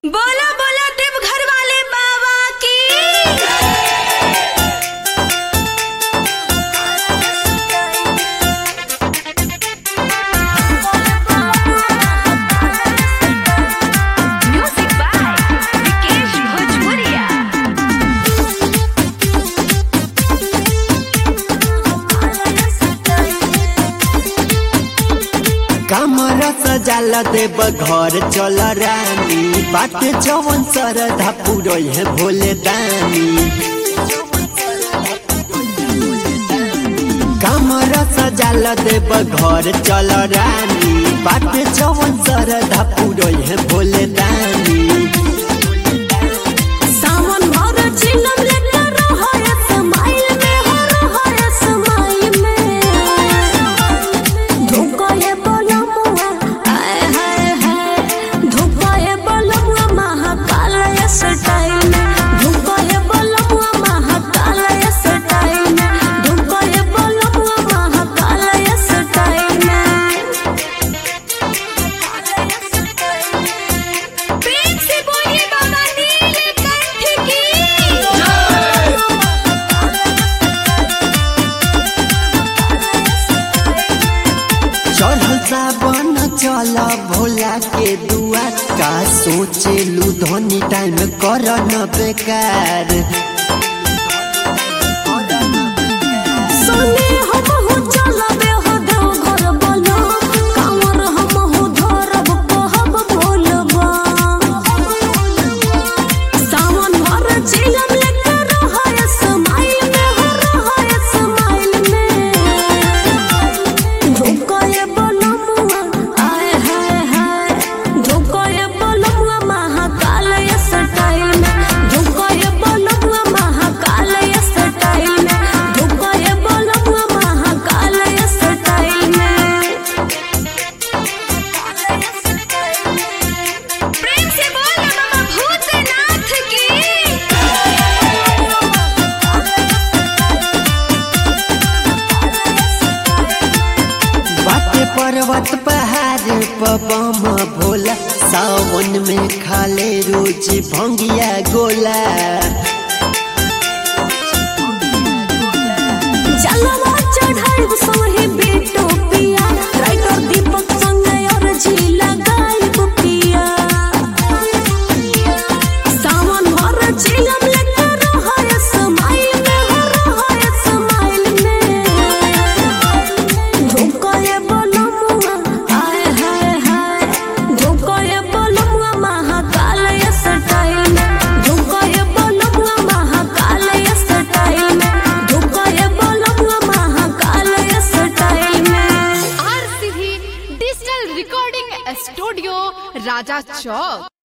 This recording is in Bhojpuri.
बोला बोला देवघर वाले बाबा की म्यूजिक बाय विकेश भोजपुरिया कमर सजाल देव घर चल रानी बात जवन सरधा पुरई है भोले दानी कमर सजाल देव घर चल रानी बात जवन सरधा पुरई है भोले दानी सावन भर चिलम लेकर रहय समाइल में हो रहय समाइल में धुकाए बलमुआ आय हाय हाय धुकाए बलमुआ महाकाल स्टाइल में धुकाए बलमुआ महाकाल स्टाइल में धुकाए बलमुआ महाकाल स्टाइल में प्रेम से बोलिए बाबा नीलकंठ की चढ़ल सावन चल भोला के दुआ का सोचे लू धनी टाइम कर न बेकार सोने हम हो चलबे हो देव घर बोलो कांवर हम हो धरब कहब भोलबा सावन भर चिलम लेकर रहय समाइल में हो रहय समाइल में धुकाए बलमुआ आय हाय हाय धुकाए बलमुआ महाकाल स्टाइल में धुकाए बलमुआ महाकाल स्टाइल में धुकाए बलमुआ महाकाल स्टाइल में प्रेम से बोल बाबा भूतनाथ की बाटे पर्वत पहाड़ पबम भोला सावन में खाले रोज भंगिया गोला जलवा चढ़ाई सोहे बेटो पिया राइटर दीपक संग और झीला गायब पिया सावन भर झीलम लेकर रहय समाइल में हो रहय समाइल में धुकाए बलमुआ आय हाय हाय धुकाए बलमुआ महाकाल स्टाइल में धुकाए बलमुआ महाकाल स्टाइल में धुकाए बलमुआ महाकाल स्टाइल में RCB digital recording studio Raja चौक